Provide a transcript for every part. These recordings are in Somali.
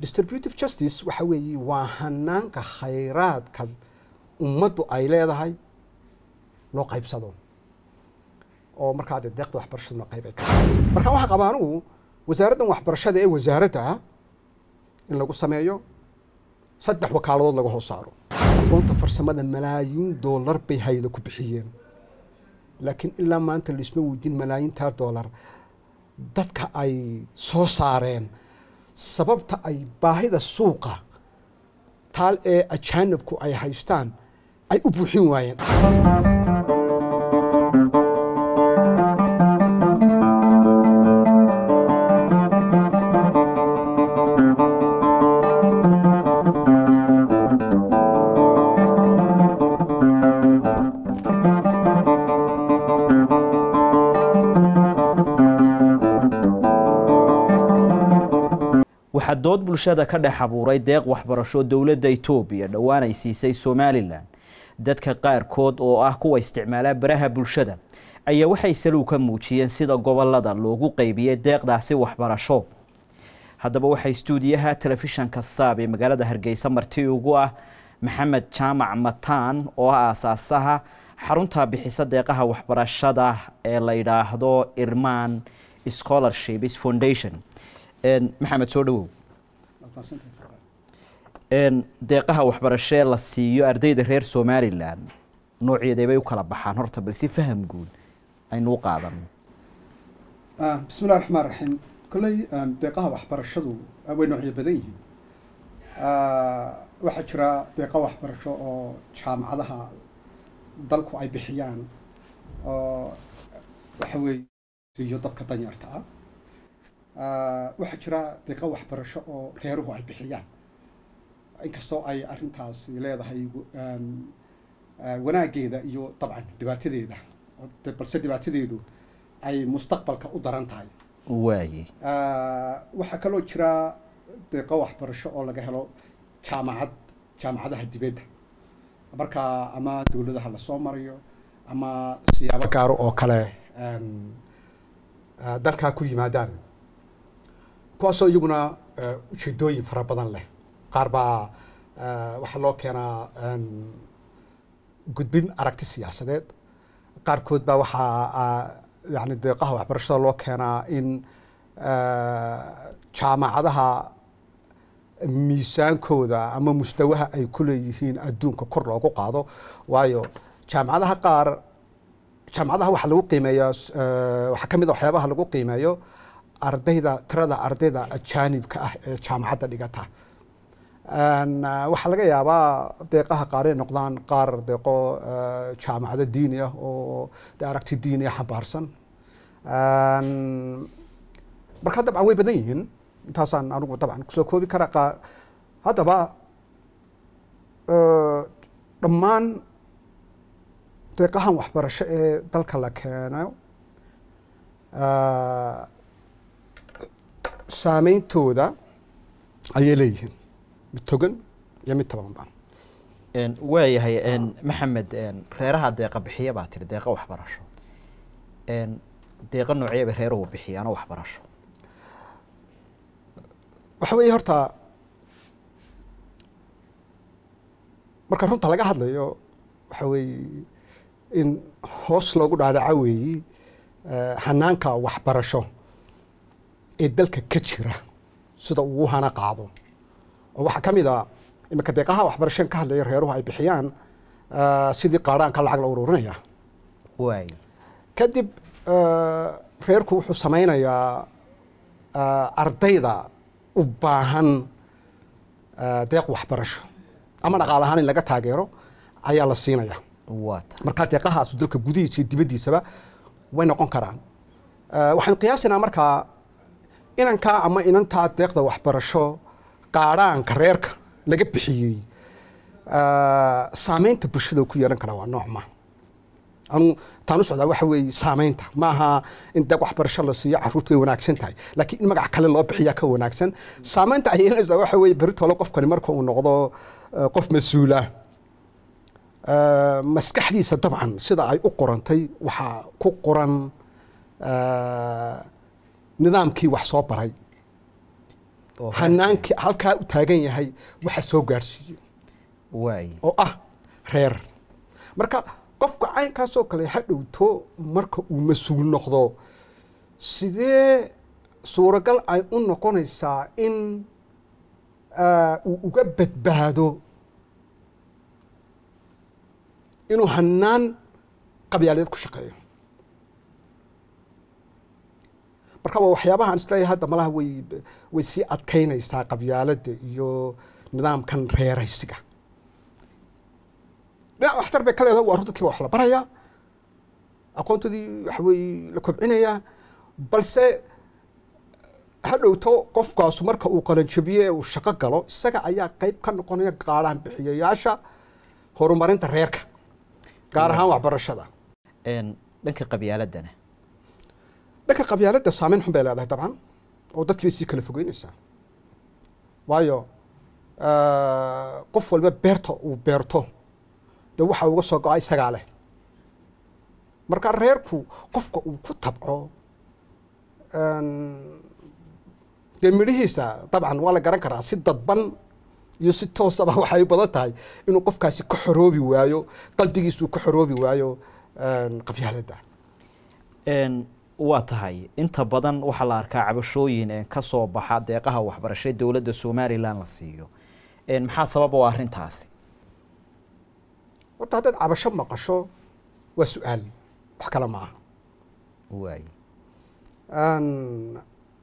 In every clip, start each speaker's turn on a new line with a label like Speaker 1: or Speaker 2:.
Speaker 1: distributive justice waxa weeye waa hanaanka khayraadka ummaddu ay leedahay loo qaybsado oo markaa dee deeqda waxbarashaduna qayb ay ka marka waxaa qabaa anigu wasaaraddan waxbarashada ee wasaaradda in lagu sameeyo saddex wakaaladood laga hoos saaro aqoonta farsamada malaayiin doolar bay hayda ku bixiyeen laakiin ilaa maanta laisma weydiin malaayiintaa doolar dadka ay soo saareen sababta ay baahida suuqa taal ee ajaanibku ay haystaan ay u buuxin waayeen
Speaker 2: waxaa dood bulshada ka dhex abuuray deeq waxbarasho dowladda itoobiya dhowaan ay siisay somalilan dadka qaarkood oo ah kuwa isticmaala baraha bulshada ayaa waxay salow ka muujiyeen sida gobolada loogu qaybiyey deeqdaasi waxbarasho haddaba waxaa istuudiyaha telefishanka saab ee magaalada hargeysa marti ugu ah maxamed jaamac mataan oo ah aasaasaha xarunta bixisa deeqaha waxbarashada ee la yidhaahdo irman scholarships foundation maxamed soo dhawow deeqaha waxbarashee la siiyo ardayda reer somalilan noocyaday bay u kala baxaan horta bal si faham guud aynu u qaadano
Speaker 1: bismi illahi raxmaan raxiim kolley deeqaha waxbarashadu way noocyo badan yihiin waxaa jira deeqa waxbarasho oo jaamacadaha dalku ay bixiyaan oo waxa weeye siiyo dadka danyarta ah waxaa jira deeqa waxbarasho oo reeruhu ay bixiyaan inkastoo ay arrintaasi leedahay wanaaggeeda iyo dabcan dhibaatadeeda balse dhibaatadeedu ay mustaqbalka u daran tahay
Speaker 2: waaye
Speaker 1: waxaa kaloo jira deeqo waxbarasho oo laga helo jaamacad jaamacadaha dibadda marka ama dowladaha lasoo marayo ama siyaabo gaaro oo kale dalkaa ku yimaadaan kuwaasoo iyaguna ujeedooyin fara badan leh qaar baa waxaa loo keenaa gudbin aragti siyaasadeed qaarkood baa waxaa yani deeqaha waxbarashada loo keenaa in jaamacadaha miisaankooda ama mustawaha ay ku leeyihiin adduunka kor loogu qaado waayo jaamacadaha qaar jaamacadaha waxaa lagu qiimeeyaa waxaa ka mid a waxyaabaha lagu qiimeeyo ardayda tirada ardayda ajaanibka ah ee jaamacadda dhigata waxaa laga yaabaa deeqaha qaar ay noqdaan qaar deeqo jaamacado diini ah oo de aragti diini ah xambaarsan marka dabcan way badan yihiin intaasaan anigu dabcan kusoo koobi karaa haddaba dhammaan deeqahan waxbarasho ee dalka la keeno saameyntooda ayay leeyihiin mid togan iyo mid tabanba
Speaker 2: waayahay maxamed reeraha deeqa bixiya baa tiri deeqa waxbarasho deeqa noocya bay reeruhu bixiyaano waxbarasho
Speaker 1: waxa weeye horta marka runta laga hadlayo waxa weeye in hoos loogu dhaadhaco weeyi hanaanka waxbarasho ee dalka ka jira sida uu hana qaado oo waxaa ka mid a iminka deeqaha waxbarashan ka hadlaya reeruhu ay bixiyaan sidii qaadhaanka lacag la ururinaya
Speaker 2: waay
Speaker 1: kadib reerku wuxuu sameynayaa ardayda u baahan deeq waxbarasho ama dhaqaal ahaan in laga taageero ayaa la siinaya
Speaker 2: waata
Speaker 1: markaa deeqahaasu dalka gudihiisa iyo dibaddiisaba way noqon karaan waxaynu qiyaasinaa markaa inankaa ama inantaa deeqda waxbarasho qaadhaanka reerka laga bixiyey saameynta bulshada ku yeelan kara waa noocma anu taan u socdaa waxa weeye saameynta maaha in deeq waxbarasho la siiyo caruurtu way wanaagsan tahay laakiin in magac kale loo bixiyaa ka wanaagsan saameynta ay yeelanaysaa waxa weeye beritole qofkani marka uu noqdo qof mas-uula maskaxdiisa dabcan sida ay u qorantay waxaa ku qoran nidaamkii wax soo baray
Speaker 2: oo
Speaker 1: hanaankii halkaa u taagan yahay waxa soo gaadhsiiyo
Speaker 2: waay
Speaker 1: oo ah reer marka qofka caynkaasoo kale ha dhowto marka uu mas-uul noqdo sidee suuragal ay u noqonaysaa in ah, uu uga badbaado inuu hanaan qabyaaleed ku shaqeeyo marka waa waxyaabaha aan isleeyahay hadda malaha way way sii adkaynaysaa qabyaaladda iyo nidaamkan reeraysiga dhinac waxtar bay ka leedahay waa runtii wax la barayaa aqoontoodii waxa weeye la kobcinayaa balse ha dhowto qofkaasu marka uu qalanjabiye ee uu shaqo galo isaga ayaa qayb ka noqonaya qaadhaan bixiyayaasha horumarinta reerka gaar ahaan waxbarashada
Speaker 2: Een, dhanka qabyaaladana
Speaker 1: dhanka qabyaaladda saameyn xun bay leedahay dabcan oo dadkii bay sii kala fogeynaysaa waayo ah, qof walba beerta uu beerto dee waxa uga soo go-a isagaa leh marka reerku qofka uu ku tabco een, dee midhihiisa dabcan waa la garan karaa si dadban iyo si toosaba waxay badan tahay inuu qofkaasi ka xoroobi waayo qalbigiisu ka xoroobi waayo een, qabyaaladda
Speaker 2: Een, waa tahay inta badan waxaa la arkaa cabashooyin ee ka soo baxa deeqaha waxbarasho ee dowladda somalilan la siiyo Een, maxaa sabab u ah arrintaasi
Speaker 1: horta haddaad cabasho maqasho waa su-aal wax kale ma aha
Speaker 2: waay
Speaker 1: Een,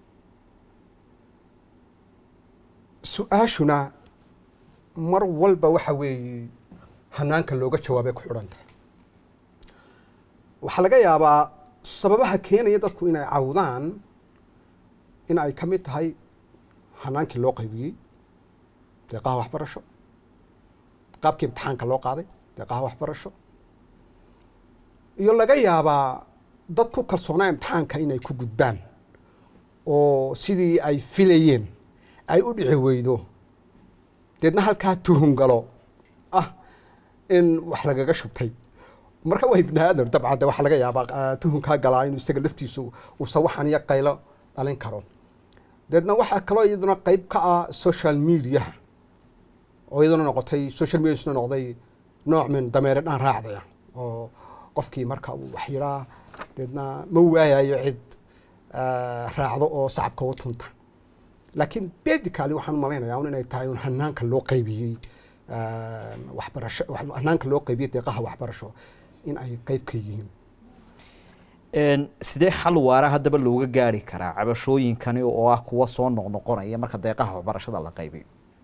Speaker 1: su-aashuna mar walba waxa weeye hanaanka looga jawaabay ku xidhan tahay waxaa laga yaabaa sababaha keenaya dadku inay cawdaan in ay ka mid tahay hanaankii loo qaybiyey deeqaha waxbarasho qaabkii imtixaanka loo qaaday deeqaha waxbarasho iyo laga yaabaa dad ku kalsoonaa imtixaanka inay ku gudbaan oo sidii ay filayeen ay u dhici weydo deedna halkaa tuhun galo ah in wax lagaga shubtay marka waa ibni aadam dabcan de waxaa laga yaabaa ah, tuhunkaa galaa inuu isaga laftiisu uusan waxan iyo qaylo dhalin karo deedna waxaa kaloo iyaduna qayb ka ah social mediaha oo iyaduna noqotay social media isna noqday nooc min dameere dhaan raacdaya oo qofkii marka uu wax yiraa deedna ma waayayo cid ah, raacdo oo sacabka u tunta laakiin basically waxaan u malaynayaa un inay tahay un hanaanka loo qaybiyey ah, waxbarasho wax- hanaanka loo qaybiyey deeqaha waxbarasho in ay qayb ka yihiin
Speaker 2: Een, sidee xal waara haddaba looga gaari karaa cabashooyinkani oo ah kuwa soo noqnoqonaya marka deeqaha waxbarashada la qaybiyo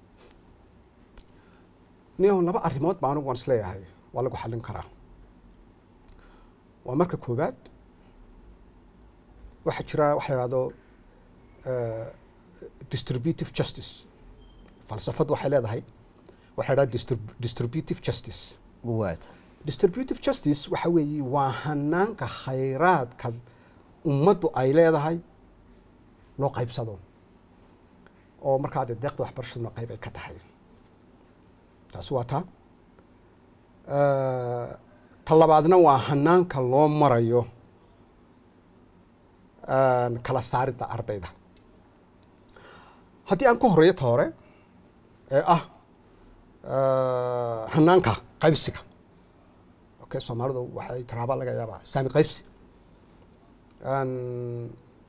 Speaker 1: nio laba arrimood baa anigu waan isleeyahay waa lagu xallin karaa waa marka koowaad waxaa jira waxa la ihahdo eh, distributive justice falsafadu waxay leedahay waxa la ihahda distrib- distributive justice
Speaker 2: waa tahay
Speaker 1: distributive justice waxa weeye waa hanaanka khayraadka ummaddu ay leedahay loo qaybsado oo markaa dee deeqda waxbarashaduna qayb ay ka tahay taasi waa taa Eh, ta labaadna waa hanaanka loo marayo eh, kala saaridda ardayda haddii aan ku horeeyo ta hore ee ah eh, hanaanka qaybsiga okay soomaalidu waxay tiraaba laga yaabaa saami qaybsi Een,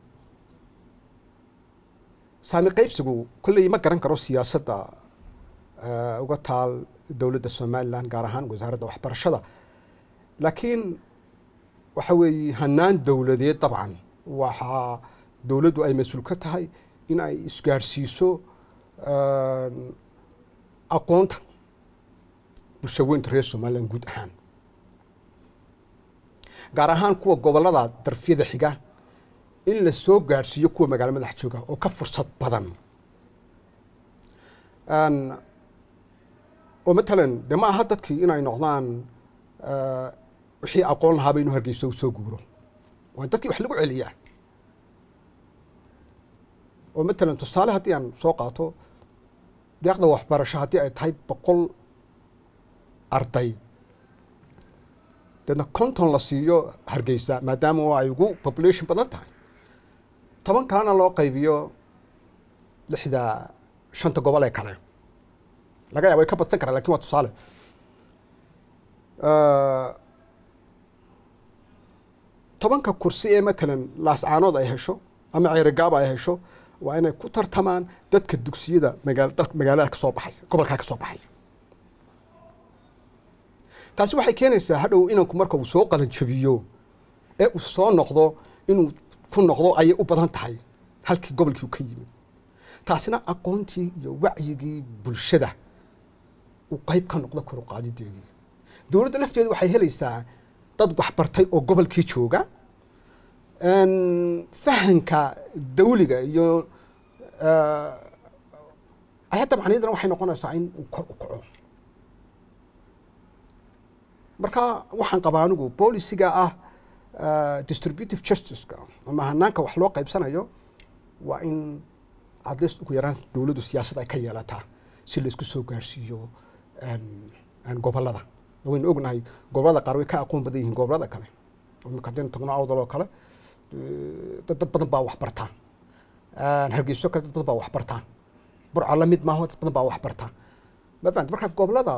Speaker 1: saami qaybsigu kolley ma garan karo siyaasadda eh, uga taal dowladda somalilan gaar ahaan wasaaradda waxbarashada laakiin waxa weeye hanaan dowladeed dabcan waxaa dowladdu ay mas-uul ka tahay in ay isgaadhsiiso een, aqoonta bulshaweynta reer somalilan guud ahaan gaar ahaan kuwa gobollada darfyada xiga in la soo gaadhsiiyo kuwa magaalo madax jooga oo ka fursad badan Een, oo matalan de ma aha dadkii inay noqdaan eh, wixii aqoon lahaaba inuu hargeyso soo guuro waa dadkii wax lagu celiyaa oo matalan tusaale haddii aan soo qaato deeqda waxbarasho haddii ay tahay boqol arday deedna konton la siiyo hargeysa maadaama oo ay ugu population badan tahay toban kalena loo qaybiyo lixda shanta gobol ee kale laga yaaba way ka badsan karaan lakin waa tusaale tobanka kursi ee matalan laascaanood ay hesho ama ceerigaaba ay hesho waa inay ku tartamaan dadka dugsiyada magaal dal magaalada kasoo baxay gobolkaa kasoo baxay taasi waxay keenaysaa hadhow inanku marka uu soo qalanjabiyo ee uu soo noqdo inuu ku noqdo ayay u badan tahay halkii gobolkii u ka yimid taasina aqoontii iyo wacyigii bulshada uu qeyb ka noqdo kor u qaadideedii dowladda lafteedu waxay helaysaa dad waxbartay oo gobolkii jooga fahanka dawliga iyo ayadda macniyadana waxay noqonaysaa in uu kor u kaco marka waxaan qabaa anigu bolisiga ah distributive justiceka ama hanaanka wax loo qaybsanayo waa in at least ugu yaraan dowladdu siyaasad ay ka yeelataa si la isku soo gaarsiiyo gobolada waynu ognahay gobolada qaar way ka aqoon badan yihiin gobolada kale imika hadaynu tagno awdal oo kale dad dad badan baa wax bartaa hargeyso kale dad badan baa wax bartaa burca la mid maaho dad badan baa wax bartaa ma fahamti marka gobolada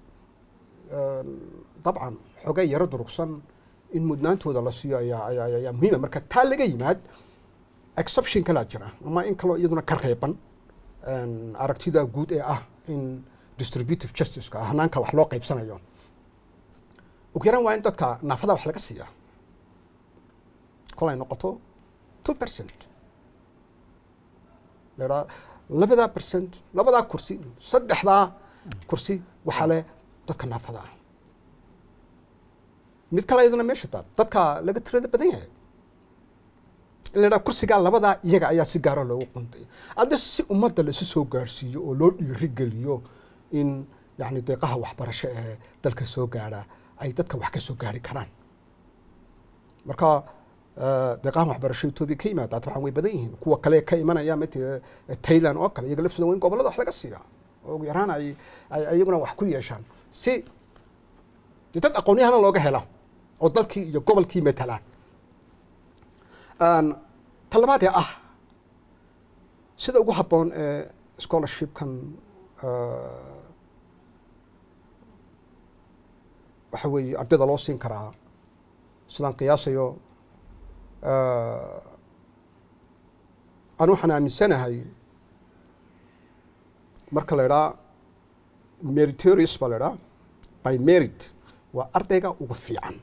Speaker 1: dabcan xogay yaro durugsan in mudnaantooda la siiyo ayaa ayaa ayaa muhiima marka taa laga yimaad exception kalaa jira ama in kaloo iyaduna ka reeban aragtida guud ee ah in distributive justiceka hanaanka wax loo qaybsanayo ugu yaraan waa in dadka naafada wax laga siiya kol ay noqoto two percent lahaa labadaa percent labadaa kursi saddexdaa kursi waxaa leh dadka naafada ah mid kale iyaduna meesha taal dadka laga tirada badan yahay in la dhaha kursigaa labadaa iyaga ayaa si gaaro loogu quntay adde si ummadda laisu soo gaarhsiiyo oo loo dhiirigeliyo in yani deeqaha waxbarasho ee dalka soo gaadha ay dadka wax ka soo gaari karaan marka deeqaha waxbarasho etoobiya ka yimaada dabcan way badan yihiin kuwa kale ka imanaya mat tailand oo kale iyaga laftooda waa in gobolada wax laga siiyaa oo ugu yaraan ay ay iyaguna wax ku yeeshaan si de dad aqoonyahana looga hela oo dalkii iyo gobolkii matalaan talabaad ee ah sida ugu habboon ee scholarshipkan waxa weeye ardayda loo siin karaa sidaan qiyaasayo anu waxaan aaminsanahay marka la idhaa meritorious baa la idhaa by merit waa ardayga ugu fiican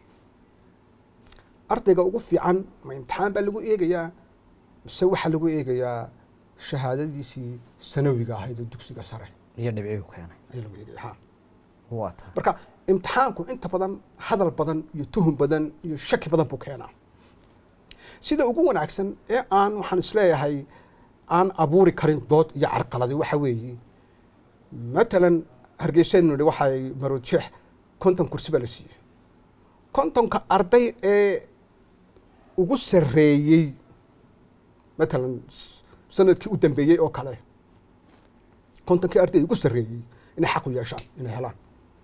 Speaker 1: ardayga ugu fiican ma imtixaan baa lagu eegayaa mise waxaa lagu eegayaa shahaadadiisii sanawiga ahayd oo dugsiga sare
Speaker 2: iyo dhibcigu keenay
Speaker 1: ayaa lagu eegaya ha
Speaker 2: waa tahay
Speaker 1: marka imtixaanku inta badan hadal badan iyo tuhum badan iyo shaki badan buu keenaa sida ugu wanaagsan ee aan waxaan isleeyahay aan abuuri karin dood iyo carqaladi waxa weeye matalan hargeysaynu nihi waxay maroodjeex konton kursi baa la siiyey kontonka arday ee ugu sarreeyey matalan sanadkii u dambeeyey oo kale kontonkii arday ugu sarreeyey inay xaq u yeeshaan inay helaan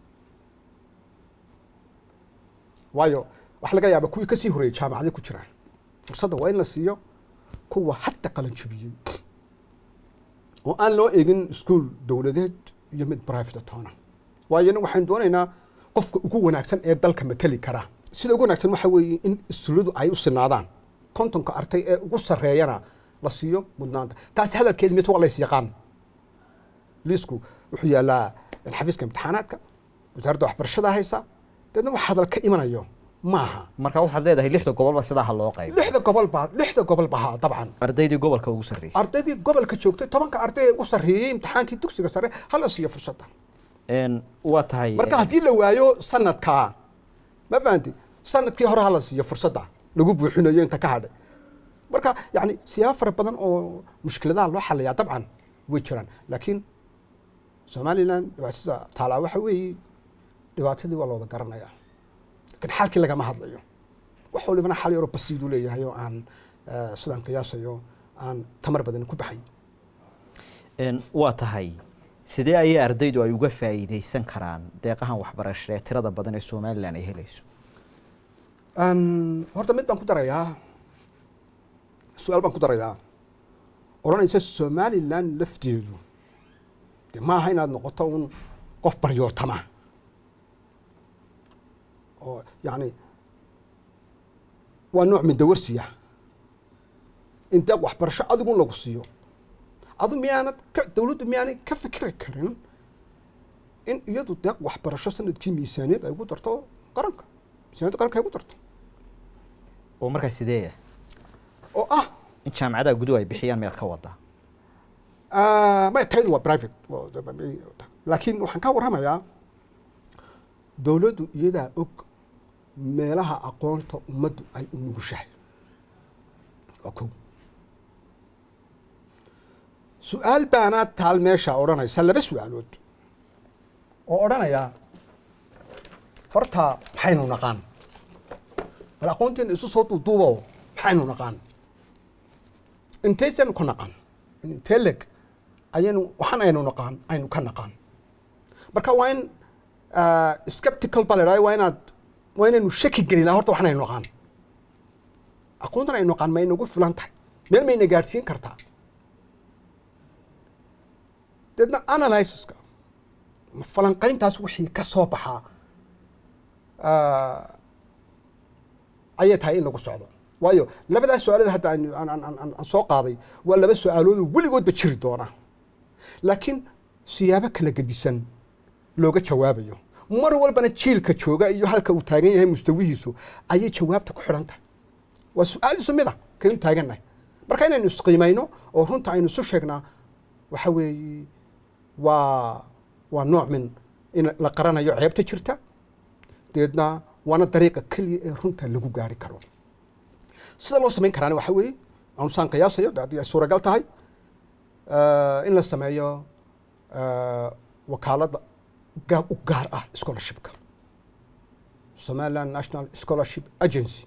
Speaker 1: waayo waxa laga yaaba kuwii kasii horeeyey jaamacaday ku jiraan fursadda waa in la siiyo kuwa hadda qalan jabiyey oo aan loo eegin iskuol dowladeed iyo mid private toona waayo ina waxaan doonaynaa qofka ugu wanaagsan ee dalka mateli kara sida ugu wanaagsan waxa weeye in istuuladu ay u sinaadaan kontonka artay ee ugu sarreeyana la siiyo mudnaanta taasi hadalkeedi mid waa lays yaqaan liisku wuxuu yaallaa xafiiska imtixaanaadka wasaaradda waxbarashada haysa deedna wax hadal ka imanayo maaha
Speaker 2: marka waxaad leedahay lixda gobolba sidaa ha loo qaybo
Speaker 1: lixda gobol baa lixda gobol baa dabcan
Speaker 2: ardaydii gobolka ugu sarreysay
Speaker 1: ardaydii gobolka joogtay tobanka arday ee ugu sarreeyey imtixaankii dugsiga sare hala siiyo fursadda
Speaker 2: Een, waa tahay
Speaker 1: marka haddii la waayo sanadkaa ma fahanti sanadkii hore hala siiyo fursadda lagu buuxinayo inta ka hadhay marka yani siyaabo fara badan oo mushkiladaha loo xaliyaa dabcan way jiraan laakiin somalilan dhibaatada taalaa waxa weeye dhibaatadii waa la wada garanayaa laakiin xalkii lagama hadlayo wax walibana xal yaroo basiiduu leeyahay oo aan eh, sidaan qiyaasayo aan tamar badan ku baxayn
Speaker 2: Een, waa tahay sidee ayay ardaydu ay uga faa'iidaysan karaan deeqahan waxbarasho ee tirada badan ee somalilan ay helayso
Speaker 1: Een, horta mid baan ku darayaa su-aal baan ku darayaa odhanaysa somalilan lafteedu de ma aha inaad noqoto un qof baryootama oo yacni waa nooc midawarsiya in deeq waxbarasho adigun lagu siiyo adu miyaanad ka dawladdu miyaanay ka fikri karin in iyadu deeq waxbarasho sanadkii miisaaniyad ay ugu darto qaranka miisaniyadda qaranka ay ugu darto
Speaker 2: oo markaa sideeya
Speaker 1: oo ah
Speaker 2: in jaamacadaha guduhu ay bixiyaan miyaad ka wadaa
Speaker 1: may taydu waa private laakiin waxaan ka warramayaa dawladdu iyadaa og meelaha aqoonta ummaddu ay u nugushahay waa kow su-aal baanaa taal meesha odhanaysa laba su-aalood oo odhanaya horta maxaynu naqaan bal aqoonteena isu soo duuduubo maxaynu naqaan intaysan ku naqaan intee leg ayaynu waxaan aynu naqaan aynu ka naqaan marka waa in skeptical baa la idhaha waa inaad waa inaynu shaki gelinaa horta waxaan aynu naqaan aqoontan aynu naqaan ma inagu filan tahay meel mayna gaadhsiin kartaa deedna analysiska falanqayntaas wixii ka soo baxaa ayay tahay in lagu socdo waayo labadaas su-aalood hadda aan soo qaaday waa laba su-aaloodoo weligoodba jiri doona laakiin siyaabo kala gedisan looga jawaabayo mar walbana jiilka jooga iyo halka uu taagan yahay mustawihiisu ayay jawaabta ku xidhan tahay waa su-aal isu mid a kaynu taagannahay marka inaynu isqiimayno oo runta aynu isu sheegnaa waxa weeye waa waa nooc min in la qaranayo ceebta jirta dabeedna waana dariiqa keliya ee runta lagu gaari karo sida loo samayn karaana waxa weeye aanu saan qiyaasayo haddii ay suuragal tahay in la sameeyo wakaaladda u gaar ah scholarshipka somaliland national scholarship agency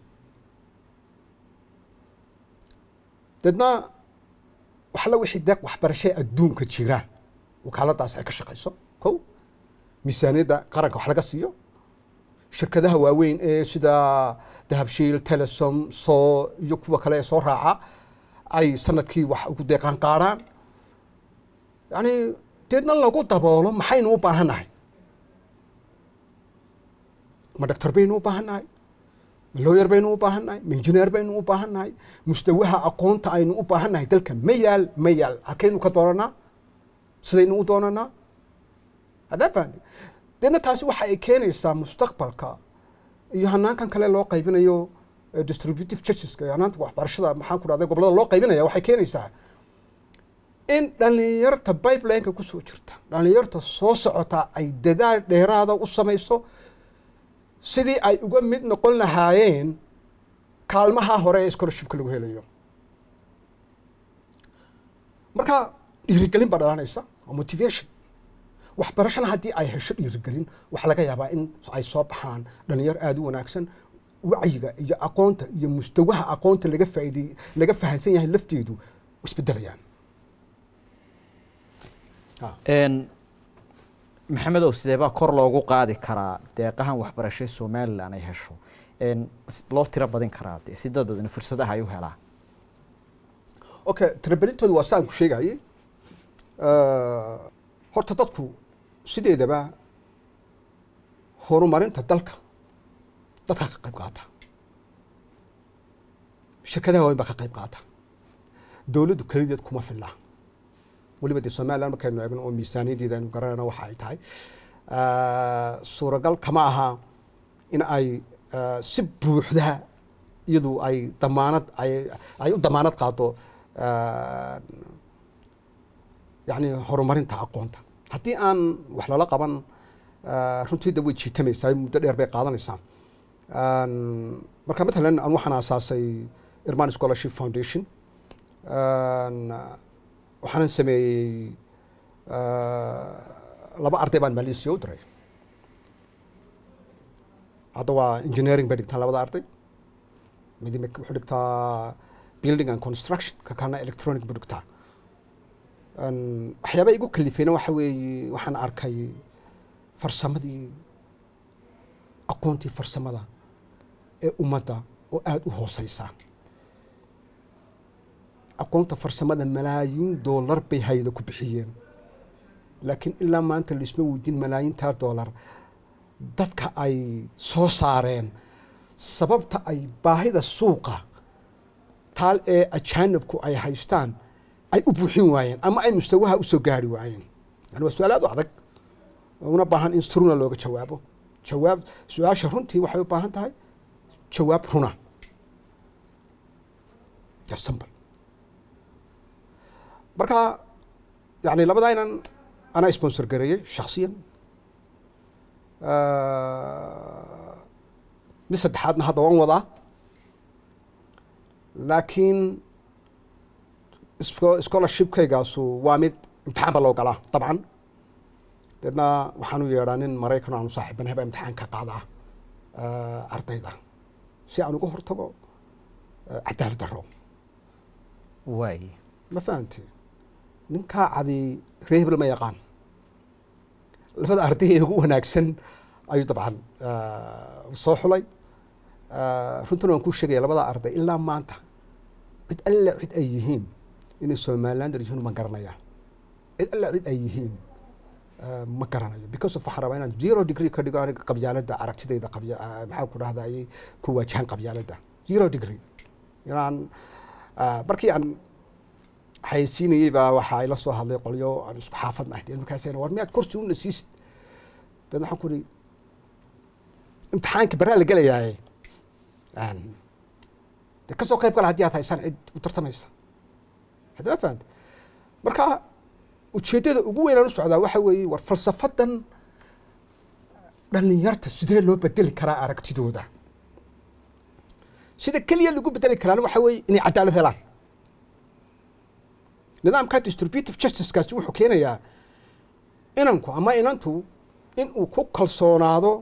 Speaker 1: deedna waxalla wixii deeq waxbarashee adduunka jira wakaaladdaas ay ka shaqayso kow miisaaniyadda qaranka wax laga siiyo shirkadaha waaweyn ee sida dahabshiil telesom soo iyo kuwa kale ee soo raaca ay sanadkii wax ugu deeqaan qaadhaan yani deedna lagu daboolo maxaynu u baahannahay ma doctor baynu u baahannahay ma lawyer baynu u baahannahay ma engineer baynu u baahannahay mustawaha aqoonta aynu u baahannahay dalka ma yaal ma yaal halkaynu ka doonanaa sidaynu u doonanaa hadaa fahamti deedna taasi waxa ay keenaysaa mustaqbalka iyo hanaankan kale loo qaybinayo distributive justiska iyo hanaanta waxbarashada maxaan ku dhahday gobollada loo qaybinaya waxay keenaysaa in dhallinyarta pipelineka kusoo jirta dhallinyarta soo socota ay dadaal dheeraada u samayso sidii ay uga mid noqon lahaayeen kaalmaha hore ee scholarshipka lagu helayo marka dhiirigelin baa dhalanaysa waa motivation waxbarashana haddii ay hesho dhiirigelin waxaa laga yaabaa in ay soo baxaan dhalinyar aada u wanaagsan wacyiga iyo aqoonta iyo mustawaha aqoonta laga faaidey laga fahansan yahay lafteedu isbedelayaan
Speaker 2: maxamedow sidee baa kor loogu qaadi karaa deeqahan waxbarasho somalilan ay hesho loo tiro badin karaa de si dad badan fursadaha ay u helaan
Speaker 1: okay tirabelintooda waa saan ku sheegayey horta dadku sideedaba horumarinta dalka dadka ka qayb qaata shirkadaha waaweyn baa ka qayb qaata dowladdu kelideed kuma filla weliba dee somaliland markaynu eegno oo miisaaniyaddeeda aynu garanayno waxa ay tahay suuragal kama aha in ay si buuxda iyadu ay damaanad ay ay u damaanad qaado yani horumarinta aqoonta haddii aan wax lala qaban runtiida way jiitamaysaa muddo dheer bay qaadanaysaa marka matalan aan waxaan aasaasay irman scholarship foundation waxaanan sameeyey laba arday baan malaysia u diray hadda waa engineering bay dhigtaan labada arday mid wuxuu dhigtaa building and construction ka kalena electronic buu dhigtaa waxyaaba igu kalifeyna waxa weeye waxaan arkay farsamadii aqoontii farsamada ee ummadda oo aada u hooseysa aqoonta farsamada malaayiin doolar bay hay-ada ku bixiyeen laakiin ilaa maanta laisma weydiin malaayiintaa doolar dadka ay soo saareen sababta ay baahida suuqa taal ee ajaanibku ay haystaan ay u buuxin waayeen ama ay mustawaha usoo gaari waayeen yani waa su-aal aad u adag una baahan in struna looga jawaabo jawaab su-aasha runtii waxay u baahan tahay jawaab runa simple marka yani labadaa inan anaa sponsor gareeyey shaksiyan mid saddexaadna hadda waan wadaa laakiin scholarshipkaygaasu waa mid imtixaan ba loo galaa dabcan deedna waxaan u yeedhaa nin maraykan aanu saaxiibanahay baa imtixaan ka qaadaa ardayda si aan uga hortago cadaalad daro
Speaker 2: waay
Speaker 1: ma fahamti ninkaa cadi ree hebel ma yaqaan labada arday ee ugu wanaagsan ayuu dabcan soo xulay runtuna waan kuu sheegaya labada arday ilaa maanta cid alla cid ay yihiin inay somalilander yihiin ma garanaya cid alla cid ay yihiin ma garanayo because of waxaan rabaa inaan zero degree ka dhigo aniga qabyaaladda aragtidayda qabya maxaa ku dhahda ayay ku waajahan qabyaaladda zero degree inaan markii aan xayeysiinayey baa waxaa ila soo hadlay qolyo aan isku xaafad nahay dee markaas war miyaad kursi una siisid deedna waxaan ku ihi imtixaanka baraa la gelayaaye de kasoo qayb gala haddii aad haysaan cid u tartamaysa hadda ma fahamta marka ujeeddada ugu weynaan u socdaa waxa weeye war falsafadan dhalinyarta sidee loo bedeli karaa aragtidooda sida keliya lagu bedeli karaana waxa weeye inay cadaalad helaan nidaamka distributive justicekaasi wuxuu keenayaa inanku ama inantu in uu ku kalsoonaado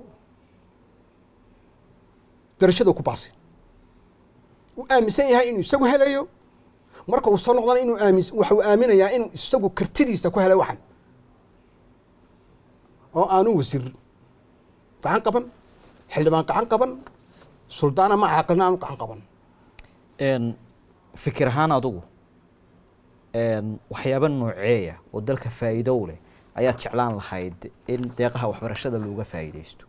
Speaker 1: darashada ku baasay uu aaminsan yahay inuu isagu helayo marka uu soo noqdana inuu aamin waxuu aaminayaa inuu isagu kartidiisa ku helay waxan oo aanu wasiir gacan qaban xildhibaan gacan qaban suldaan ama caaqilna aanu gacan qaban
Speaker 2: fikir ahaan adugu waxyaaba nooceeya oo dalka faa'iido u leh ayaad jeclaan lahayd in deeqaha waxbarashada looga faa'iidaysto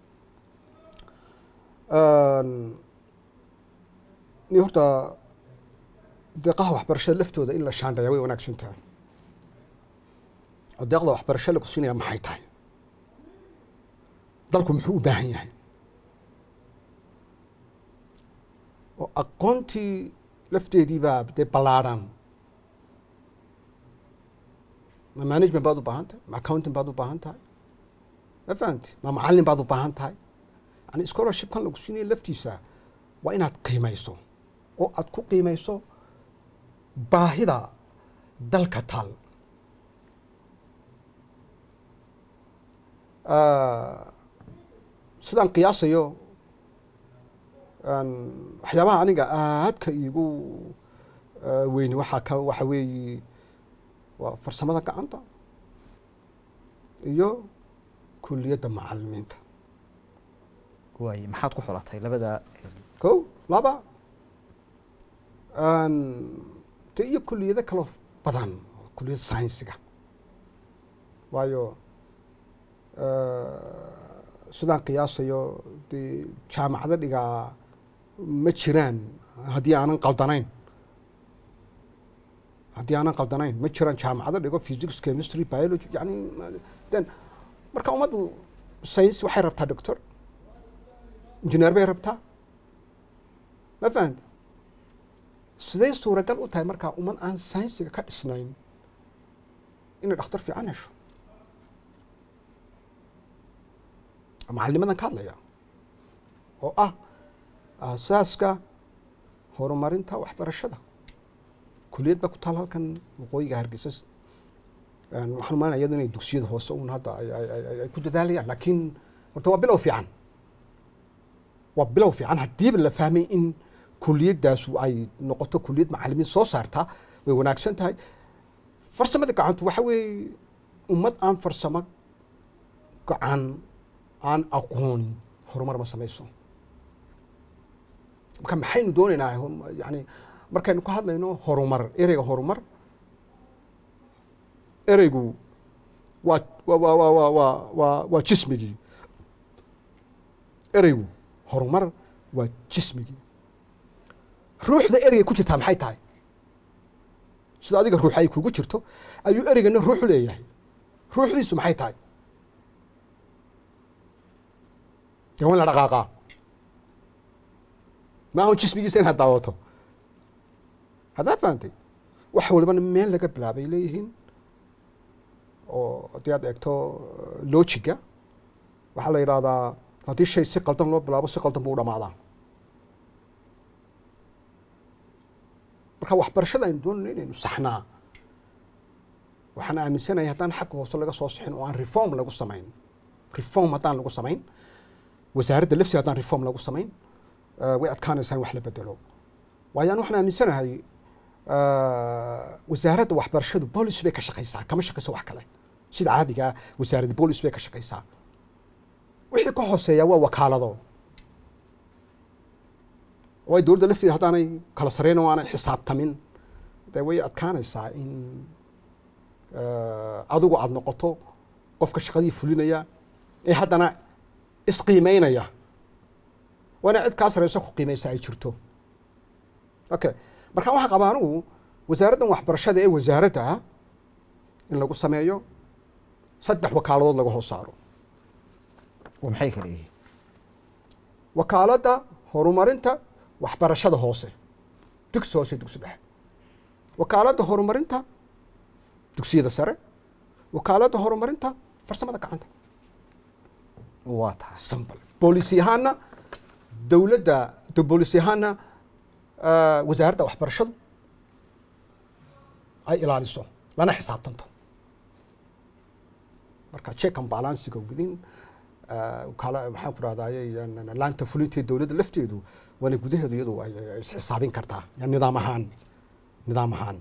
Speaker 1: ni horta deeqaha waxbarashada laftooda in la shaandhaya way wanaagsan tahay oo deeqda waxbarasho la kusinaya maxay tahay dalku muxuu u baahan yahay oo aqoontii lafteedii baa dee ballaadhan ma management baad u baahan tahay ma accounting baad u baahan tahay ma fahamti ma macallin baad u baahan tahay yani scholarshipkan lagu siinaya laftiisa waa inaad qiimayso oo aad ku qiimayso baahida dalka taal sidaan qiyaasayo waxyaabaha aniga aadka iigu weyni waxaa ka waxa weeye waa farsamada gacanta iyo kuliyadda macalimiinta
Speaker 2: waay maxaad ku xulatay labada
Speaker 1: ko laba de iyo kuliyado kaloo badan kuliyadda saynsiga waayo sidaan qiyaasayo dee jaamacado dhigaa ma jiraan haddii aanan qaldanayn haddii aanan qaldanayn ma jiraan jaamacado dhigo physics chemistry biology yani then marka ummaddu science waxay rabtaa doctor engineer bay rabtaa ma fahamti siday suuragal u tahay markaa ummad aan saynsiga ka dhisnayn inay dhakhtar fiican hesho macalinimadan ka hadlaya oo ah aasaaska horumarinta waxbarashada kuliyad baa ku taal halkan waqooyiga hargeysa waxaan umalanaya iyado inay dugsiyada hoose un hadda ay ku dadaalayaan laakiin horta waa bilow fiican waa bilow fiican haddiiba la fahmay in kuliyadaasu ay noqoto kuliyad macalimiin soo saartaa way wanaagsan tahay farsamada gacantu waxa weeye ummad aan farsamo gacan aan aqoonin horumar ma samayso marka maxaynu doonaynaa yani markaynu ka hadlayno horumar ereyga horumar ereygu waa waa waa waa waa waa waa waa jismigii ereygu horumar waa jismigii ruuxda ereyga ku jirtaa maxay tahay sida adiga ruux ay kugu jirto ayuu ereygana ruuxu leeyahay ruuxdiisu maxay tahay dee waa in la dhaqaaqaa maahan jismigiisa inaad daawato haddaa fahamtay wax walibana meel laga bilaabay leeyihiin oo haddii aad eegto lojiga waxaa la yidhahdaa haddii shay si qaldan loo bilaabo si qaldan buu u dhamaadaa marka waxbarashada aynu doonayno inaynu saxnaa waxaan aaminsanahay haddaan xagga hoose laga soo sixin oo aan reform lagu samayn reform haddaan lagu samayn wasaaradda lafsiga haddaan reform lagu samayn way adkaanaysaa in wax la bedelo waayo an waxaan aaminsanahay wasaaradda waxbarashadu bolis bay ka shaqaysaa kama shaqayso wax kale sida caadigaa wasaaradda bolis bay ka shaqaysaa wixii ka hooseeya waa wakaalado waayo dowladda lafteeda haddaanay kala sarreyn oo aanay xisaabtamin dee way adkaanaysaa in adigu aada noqoto qofka shaqadii fulinaya ee haddana isqiimeynaya waana cid kaa sareyso ku qiimeysa ay jirto okay marka waxaan qabaa anigu wasaaraddan waxbarashada ee wasaaradda in lagu sameeyo saddex wakaaladood laga hoos saaro
Speaker 2: oo maxay kala yihiin
Speaker 1: wakaaladda horumarinta waxbarashada hoose dugsi hoose dugsi dhexe wakaaladda horumarinta dugsiyada sare wakaaladda horumarinta farsamada gacanta
Speaker 2: waa tahay
Speaker 1: sambal boolisi ahaana dowladda boolisi ahaana wasaaradda waxbarashadu ay ilaaliso lana xisaabtanto marka check and balansiga gudin kala maxaan ku rahdaye laanta fulinteed dowladda lafteedu waana gudaheedu iyadu ay isxisaabin kartaa nidaam ahaan nidaam ahaan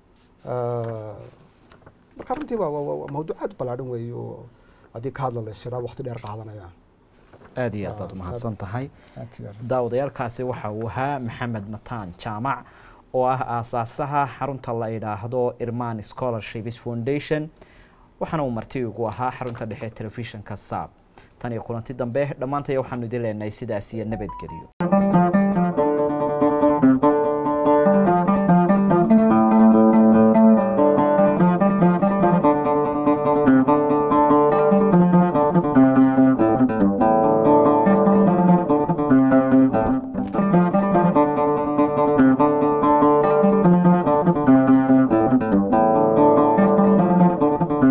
Speaker 1: marka runtii waa waa mawduuc aad ballaadhan weeye oo haddii ka hadla la siraa waqti dheer qaadanaya
Speaker 2: aada iyo aad baad umahadsan tahay daawadayaalkaasi waxa uu ahaa maxamed mataan jaamac oo ah aasaasaha xarunta la idhaahdo irman scholarships foundation waxaana uu marti ugu ahaa xarunta dhexe telefishinka saab tan iyo kulanti dambe dhammaantaya waxaanu idin leenahay sidaas iyo nabadgelyo